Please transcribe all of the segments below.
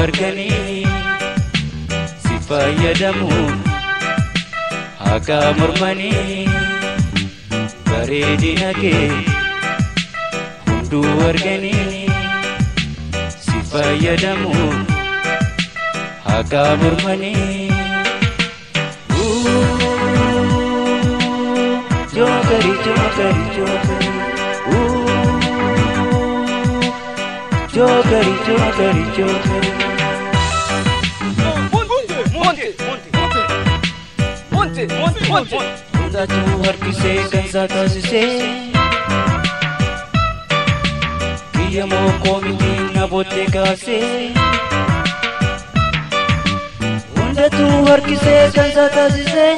arganii si fayyadamuun haqaa mormanii bareedina kee hunduu arganii si fayyadamuun haqaa mormanii. Jokeri, jokeri, jokeri. Jokeri, jokeri, jokeri. Hundatu harkisee kan isaa taasisee. Kiyya moo koomitiin na boottee kaasee. Hundatu harkisee kan isaa taasisee.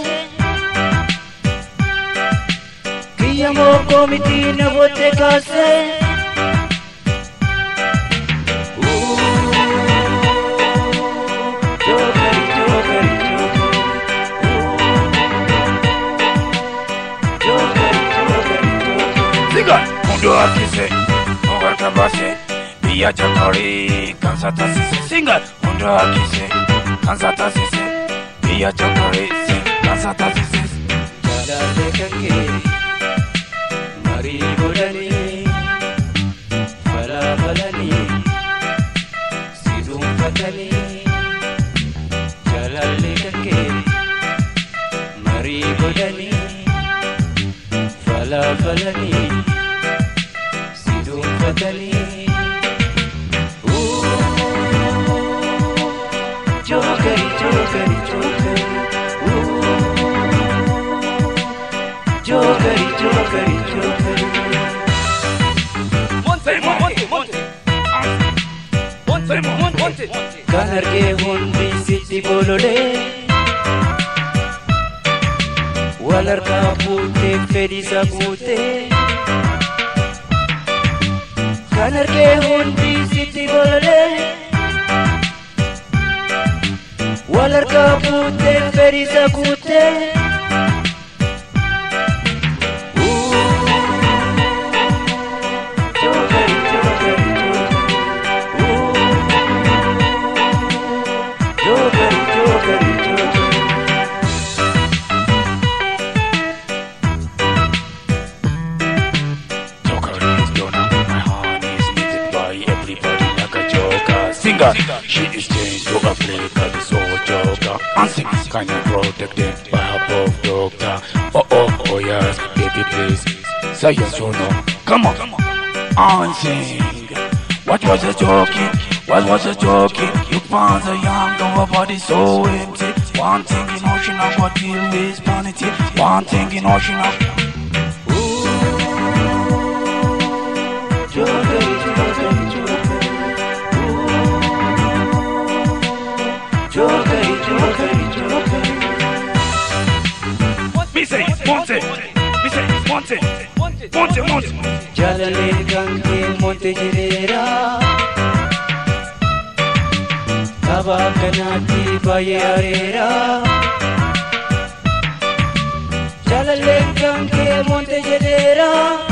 Kiyya moo koomitiin na boottee kaasee. Jokeri, jokeri, jokeri. Jokeri, jokeri, jokeri. Sigan Mundo akise Ogarta base Biya chakari Kansa tasise Singan Mundo akise Kansa tasise Biya chakari Kansa tasise Jaalale kan kee marii godhanii falaabalanii si dhuunfatanii Jaalale kan kee marii godhanii falaabalanii si dhuunfatanii Jookeri, jookeri, jookeri. Jokeri, jokeri, jokeri. Kan argee hundi sitti bololee wal harkaa fuutee fedhisa guutee. Kan argee hundi sitti bololee wal harkaa fuutee fedhisa guutee. Jokeri, jokeri, jokeri. Jokeri, jokeri, jokeri. Joker is done My heart is needed by everybody like a joker Singer She is changed to a flicker The soul joker And sing Can you protect them by her above doctor Oh oh oh yes Baby please Say yes or no Come on And sing What was a joking? What was a joking? You found a young girl, her body so empty One thing you know she not got deal with vanity One thing you know she not Jokeri, jokeri, jokeri. Jokeri, jokeri, jokeri. Me say Monte Me say Monte Monte Monte Jalaleen kan kee monte jireera. Tapha akkanaatti baay'ee areera. Jalaleen kan kee monte jedheera.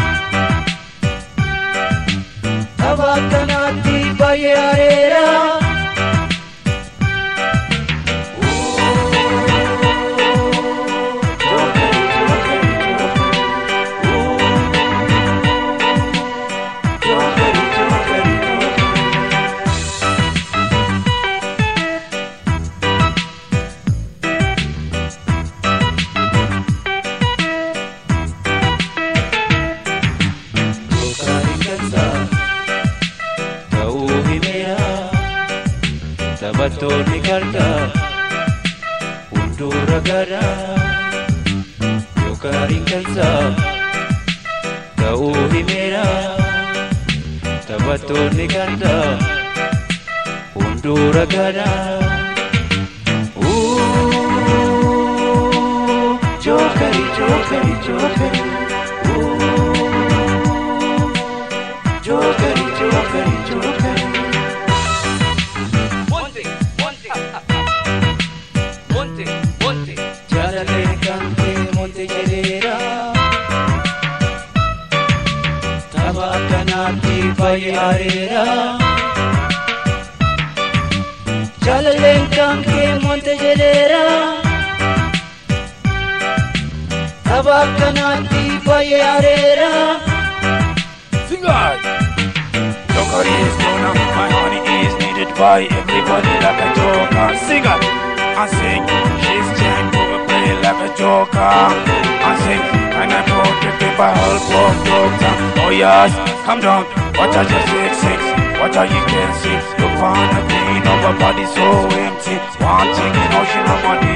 Tapha akkanaatti baay'ee areera. Jokeri, jokeri, jokeri. Jokeri, jokeri, jokeri. Jokari kansa ta'uu himeera taphattoonni garga hunduu ragaadha Jokari kansa ta'uu himeera taphattoonni garga hunduu ragaadha. Jokari, jokari, jokari. Jokeri, jokeri, jokeri. Jalaleen kan kee monte jedheera. Tapha akkanaatti baay'ee areera. Jalaleen kan kee monte jedheera Tapha akkanaatti baay'ee areera Sing on. Joker is gonna, my honey is needed by everybody like a joker. Sing it and sing. She's chained to a play like a joker. And sing, and I'm protected by help of doctor. Oh yes, come down. What are you six six? What are you can see? Look for the clean of a body so empty. One thing you know she know money